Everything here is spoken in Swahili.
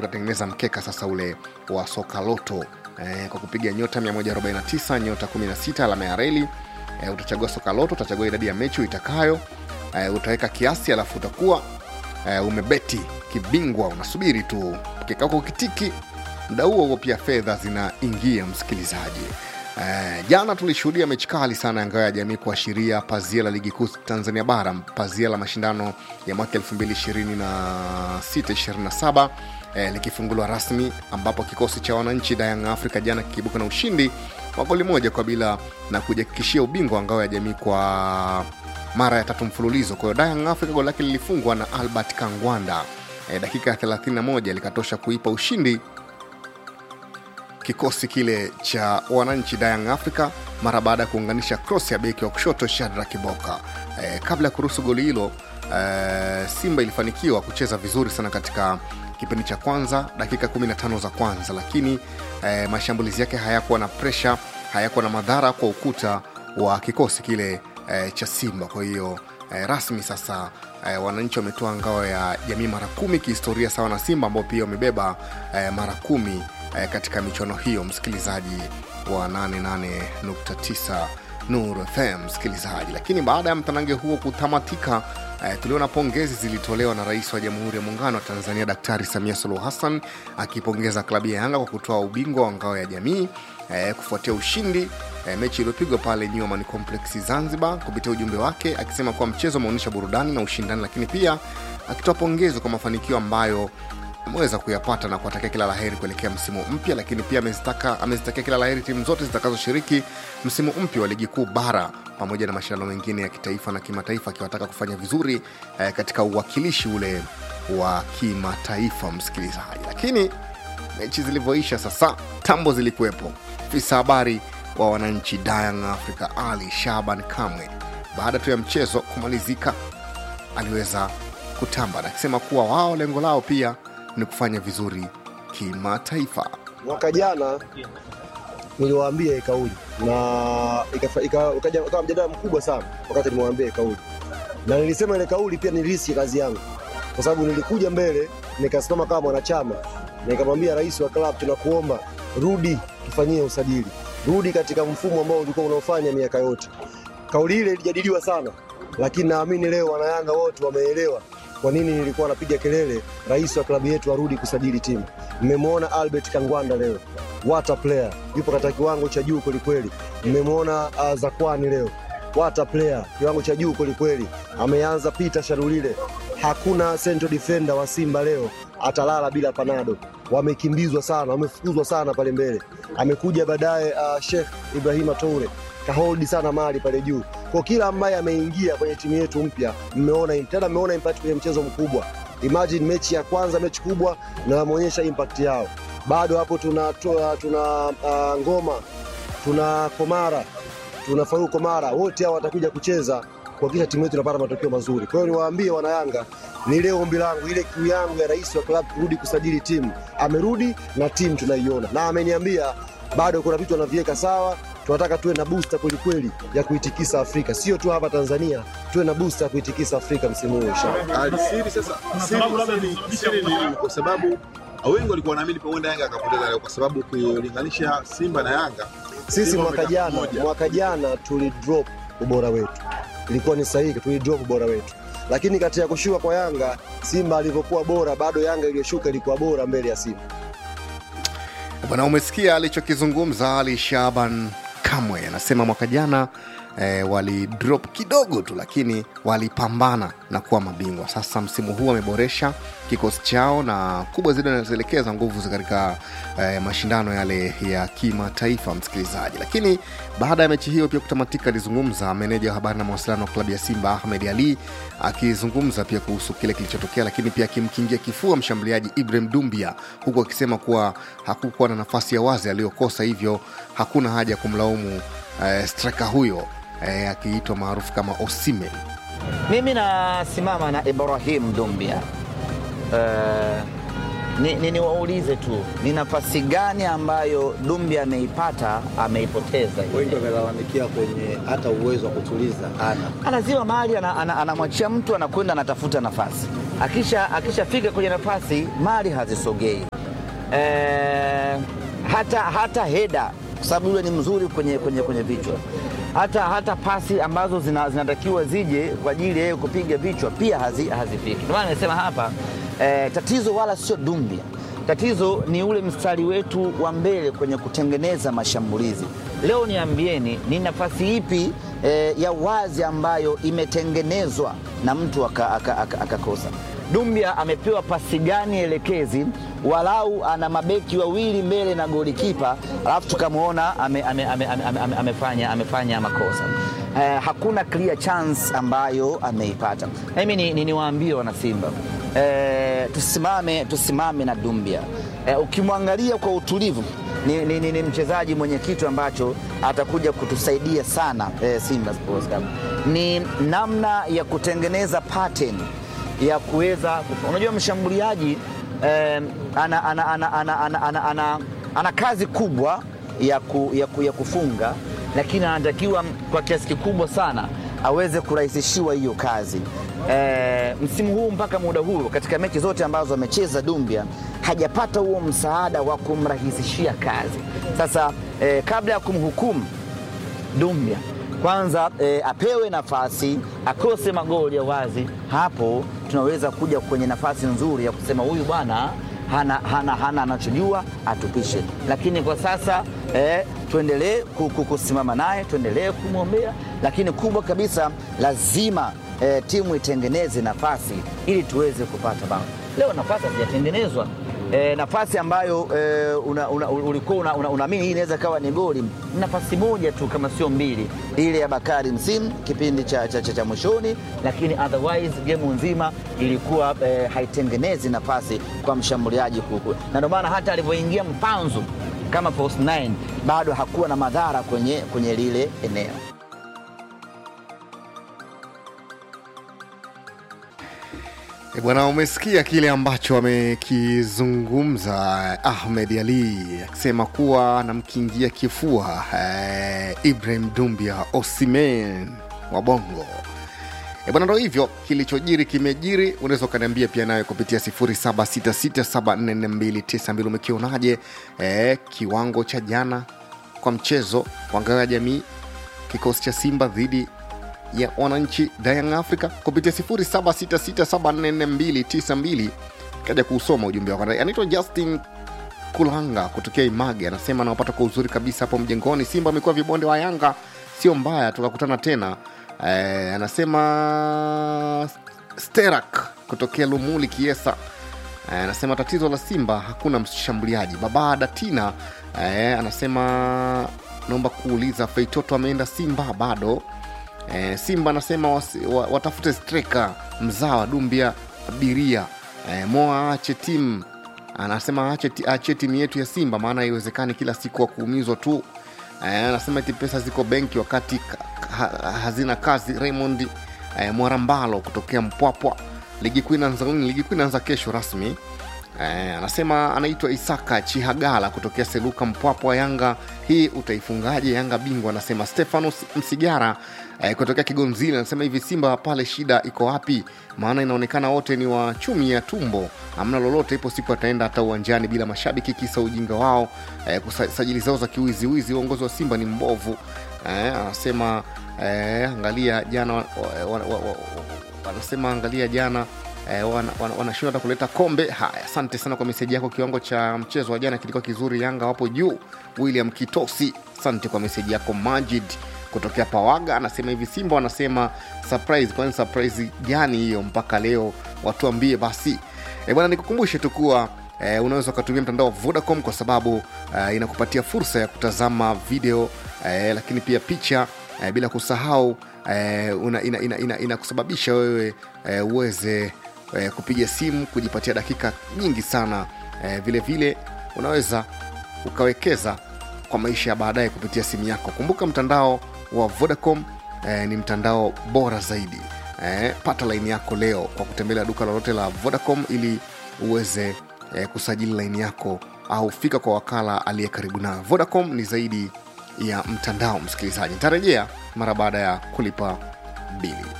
utatengeneza mkeka sasa ule wa soka loto eh, kwa kupiga nyota 149 nyota 16 alama ya reli eh, utachagua soka loto utachagua idadi ya mechi uitakayo eh, utaweka kiasi alafu utakuwa eh, umebeti kibingwa unasubiri tu mkeka wako ukitiki muda huo huo pia fedha zinaingia msikilizaji Eh, jana tulishuhudia mechi kali sana ya ngao ya jamii kuashiria pazia la ligi kuu tanzania bara pazia la mashindano ya mwaka 2026-27 eh, likifunguliwa rasmi ambapo kikosi cha wananchi Young Africa jana kikibuka na ushindi wa goli moja kwa bila na kujihakikishia ubingwa wa ngao ya jamii kwa mara ya tatu mfululizo kwa hiyo Young Africa goli lake lilifungwa na albert kangwanda eh, dakika ya 31 likatosha kuipa ushindi kikosi kile cha wananchi Young Africa mara baada ya kuunganisha cross ya beki wa kushoto Shadra Kiboka. E, kabla ya kuruhusu goli hilo e, Simba ilifanikiwa kucheza vizuri sana katika kipindi cha kwanza dakika 15 za kwanza, lakini e, mashambulizi yake hayakuwa na presha, hayakuwa na madhara kwa ukuta wa kikosi kile e, cha Simba. Kwa hiyo e, rasmi sasa e, wananchi wametoa ngao ya jamii mara kumi kihistoria sawa na Simba ambao pia wamebeba e, mara kumi eh, katika michuano hiyo msikilizaji wa 88.9 Nur FM msikilizaji. Lakini baada ya mtanange huo kutamatika, eh, tuliona pongezi zilitolewa na Rais wa Jamhuri ya Muungano wa Tanzania Daktari Samia Suluhu Hassan akipongeza klabu ya Yanga kwa kutoa ubingwa wa ngao ya jamii eh, kufuatia ushindi eh, mechi iliyopigwa pale New Amaan Complex Zanzibar, kupitia ujumbe wake akisema kuwa mchezo umeonyesha burudani na ushindani, lakini pia akitoa pongezo kwa mafanikio ambayo ameweza kuyapata na kuwatakia kila laheri kuelekea msimu mpya, lakini pia amezitaka amezitakia kila laheri timu zote zitakazoshiriki msimu mpya wa ligi kuu bara pamoja na mashindano mengine ya kitaifa na kimataifa, akiwataka kufanya vizuri eh, katika uwakilishi ule wa kimataifa, msikilizaji. Lakini mechi zilivyoisha sasa, tambo zilikuwepo. Afisa habari wa wananchi Young Africa Ali Shaban Kamwe, baada tu ya mchezo kumalizika, aliweza kutamba na akisema kuwa wao lengo lao pia ni kufanya vizuri kimataifa. Mwaka jana niliwaambia hii kauli na ikafa- ika- ukaja- ukawa mjadala mkubwa sana wakati nimewaambia hii kauli, na nilisema ile kauli pia nilisi kazi yangu, kwa sababu nilikuja mbele nikasimama kama mwanachama nikamwambia rais wa klabu, tunakuomba rudi tufanyie usajili, rudi katika mfumo ambao ulikuwa unaofanya miaka yote. Kauli ile ilijadiliwa sana, lakini naamini leo wanayanga wote wameelewa kwa nini nilikuwa napiga kelele rais wa klabu yetu arudi kusajili timu. Mmemwona Albert Kangwanda leo, what a player, yupo katika kiwango cha juu kwelikweli. Mmemwona uh, Zakwani leo, what a player, kiwango cha juu kwelikweli. Ameanza Peter Sharulile, hakuna central defender wa Simba leo atalala bila panado. Wamekimbizwa sana, wamefukuzwa sana pale mbele. Amekuja baadaye uh, Sheikh Ibrahima Toure kaholdi sana mali pale juu. Kwa kila ambaye ameingia kwenye timu yetu mpya, mmeona tena, mmeona impact kwenye mchezo mkubwa. Imagine mechi ya kwanza, mechi kubwa, na wameonyesha impact yao. Bado hapo tuna, tuna, tuna uh, ngoma tuna Komara tuna Faruk Komara, wote hao watakuja kucheza kuhakikisha timu yetu inapata matokeo mazuri. Kwa hiyo niwaambie wanayanga, ni leo ombi langu, ile kiu yangu ya rais wa klabu kurudi kusajili timu, amerudi na timu tunaiona, na ameniambia bado kuna vitu anaviweka sawa. Tunataka tuwe na booster kwelikweli ya kuitikisa Afrika, sio tu hapa Tanzania, tuwe na booster ya kuitikisa Afrika msimu huu inshallah. Ali, siri sasa, siri siri- siri ni nini? Kwa sababu wengi walikuwa wanaamini huenda Yanga akapoteza leo, kwa sababu ukilinganisha Simba na Yanga, Sisi Simba mwaka wamekaa jana pamoja. mwaka jana tulidrop ubora wetu, ilikuwa ni sahihi, tulidrop ubora wetu, lakini katika kushuka kwa Yanga, Simba alivyokuwa bora, bado Yanga iliyoshuka ilikuwa bora mbele ya Simba. Bwana, umesikia alichokizungumza Ali Shaban Kamwe, anasema mwaka jana eh, walidrop kidogo tu, lakini walipambana na kuwa mabingwa. Sasa msimu huu wameboresha kikosi chao na kubwa zaidi wanazoelekeza nguvu za katika eh, mashindano yale ya kimataifa, msikilizaji. Lakini baada ya mechi hiyo pia kutamatika, alizungumza meneja wa habari na mawasiliano wa klabu ya Simba Ahmed Ali akizungumza pia kuhusu kile kilichotokea, lakini pia akimkingia kifua mshambuliaji Ibrahim Dumbia, huku akisema kuwa hakukuwa na nafasi ya wazi aliyokosa, hivyo hakuna haja ya kumlaumu eh, striker huyo eh, akiitwa maarufu kama Osimhen. Mimi nasimama na Ibrahim Dumbia. Uh, ni, ni, niwaulize tu ni nafasi gani ambayo Dumbi ameipata ameipoteza ile? wengi wamelalamikia kwenye hata uwezo wa kutuliza ana lazima mahali anamwachia ana, ana anamwachia mtu anakwenda anatafuta nafasi, akisha akishafika kwenye nafasi mali hazisogei. E, hata hata heda kwa sababu yule ni mzuri kwenye, kwenye, kwenye vichwa hata, hata pasi ambazo zina, zinatakiwa zije kwa ajili ya yeye kupiga vichwa pia hazi, hazifiki. Ndio maana nimesema hapa e, tatizo wala sio Dumbia, tatizo ni ule mstari wetu wa mbele kwenye kutengeneza mashambulizi. Leo niambieni, ni nafasi ipi e, ya wazi ambayo imetengenezwa na mtu akakosa aka, aka, akakosa? Dumbia amepewa pasi gani elekezi, walau ana mabeki wawili mbele na golikipa, alafu tukamwona ame, ame, ame, ame, ame, ame, amefanya, amefanya makosa eh, hakuna clear chance ambayo ameipata. Mimi ni, ni, niwaambie wanasimba eh, tusimame, tusimame na Dumbia eh, ukimwangalia kwa utulivu ni, ni, ni, ni mchezaji mwenye kitu ambacho atakuja kutusaidia sana eh, Simba Sports Club. Ni namna ya kutengeneza pattern ya kuweza unajua, mshambuliaji eh, ana, ana, ana, ana, ana, ana, ana, ana kazi kubwa ya, ku, ya, ku, ya kufunga, lakini anatakiwa kwa kiasi kikubwa sana aweze kurahisishiwa hiyo kazi. E, msimu huu mpaka muda huu katika mechi zote ambazo amecheza Dumbia hajapata huo msaada wa kumrahisishia kazi. Sasa e, kabla ya kumhukumu Dumbia kwanza e, apewe nafasi akose magoli ya wazi, hapo tunaweza kuja kwenye nafasi nzuri ya kusema huyu bwana hana, hana, hana anachojua atupishe. Lakini kwa sasa e, tuendelee kusimama naye, tuendelee kumwombea, lakini kubwa kabisa lazima e, timu itengeneze nafasi ili tuweze kupata bao. Leo nafasi hazijatengenezwa. E, nafasi ambayo e, una, una, ulikuwa unaamini una, una hii inaweza kawa ni goli, nafasi moja tu kama sio mbili, ile ya Bakari Msimu kipindi cha, cha, cha, cha mwishoni, lakini otherwise game nzima ilikuwa e, haitengenezi nafasi kwa mshambuliaji kuku, na ndio maana hata alivyoingia Mpanzu kama false nine bado hakuwa na madhara kwenye, kwenye lile eneo. E bwana, umesikia kile ambacho amekizungumza Ahmed Ali akisema kuwa anamkingia kifua eh, Ibrahim Dumbia Osimen wa Bongo. E bwana, ndo hivyo kilichojiri kimejiri. Unaweza ukaniambia pia nayo kupitia 0766744292 umekionaje eh, kiwango cha jana kwa mchezo wa ngao ya jamii kikosi cha Simba dhidi ya wananchi Young Africa kupitia 0766744292 kaja kuusoma ujumbe wako. Anaitwa Justin Kulanga kutokea Image, anasema anawapata kwa uzuri kabisa hapo mjengoni. Simba amekuwa vibonde wa Yanga, sio mbaya, tukakutana tena. Eh, anasema Sterak kutokea Lumuli Kiesa eh, anasema tatizo la Simba hakuna mshambuliaji. Baba Datina eh, anasema naomba kuuliza Feitoto ameenda Simba bado? E, Simba anasema wasi, wa, watafute striker mzawa Dumbia abiria e, Moa aache timu anasema aache, aache timu yetu ya Simba, maana haiwezekani kila siku wa kuumizwa tu. E, anasema eti pesa ziko benki wakati ha, hazina kazi. Raymond e, Mwarambalo kutokea Mpwapwa, ligi kuu inaanza ligi kuu inaanza kesho rasmi. Eh, anasema anaitwa Isaka Chihagala kutokea Seluka Mpwapwa. Yanga hii utaifungaje? Yanga bingwa. Anasema Stefano Msigara eh, kutokea Kigonzile anasema hivi, Simba pale shida iko wapi? Maana inaonekana wote ni wa chumi ya tumbo, hamna lolote. Ipo siku ataenda hata uwanjani bila mashabiki, kisa ujinga wao eh, kusajili zao za kiwiziwizi. Uongozi wa Simba ni mbovu eh, anasema eh, angalia jana wa, wa, wa, wa, anasema angalia jana Eh, wanashindwa wana, wana hata kuleta kombe. Haya, asante sana kwa meseji yako. Kiwango cha mchezo wa jana kilikuwa kizuri, Yanga wapo juu. William Kitosi, asante kwa meseji yako. Majid kutokea Pawaga anasema hivi, Simba wanasema surprise. Kwani surprise gani hiyo? Mpaka leo watuambie basi. E bwana, nikukumbushe tu kuwa e, unaweza ukatumia mtandao wa Vodacom kwa sababu e, inakupatia fursa ya kutazama video e, lakini pia picha e, bila kusahau e, inakusababisha ina, ina, ina wewe e, uweze e, kupiga simu kujipatia dakika nyingi sana e, vile vile unaweza ukawekeza kwa maisha ya baadaye kupitia simu yako kumbuka mtandao wa vodacom e, ni mtandao bora zaidi e, pata laini yako leo kwa kutembelea duka lolote la vodacom ili uweze eh, kusajili laini yako au fika kwa wakala aliye karibu nayo vodacom ni zaidi ya mtandao msikilizaji nitarejea mara baada ya kulipa bili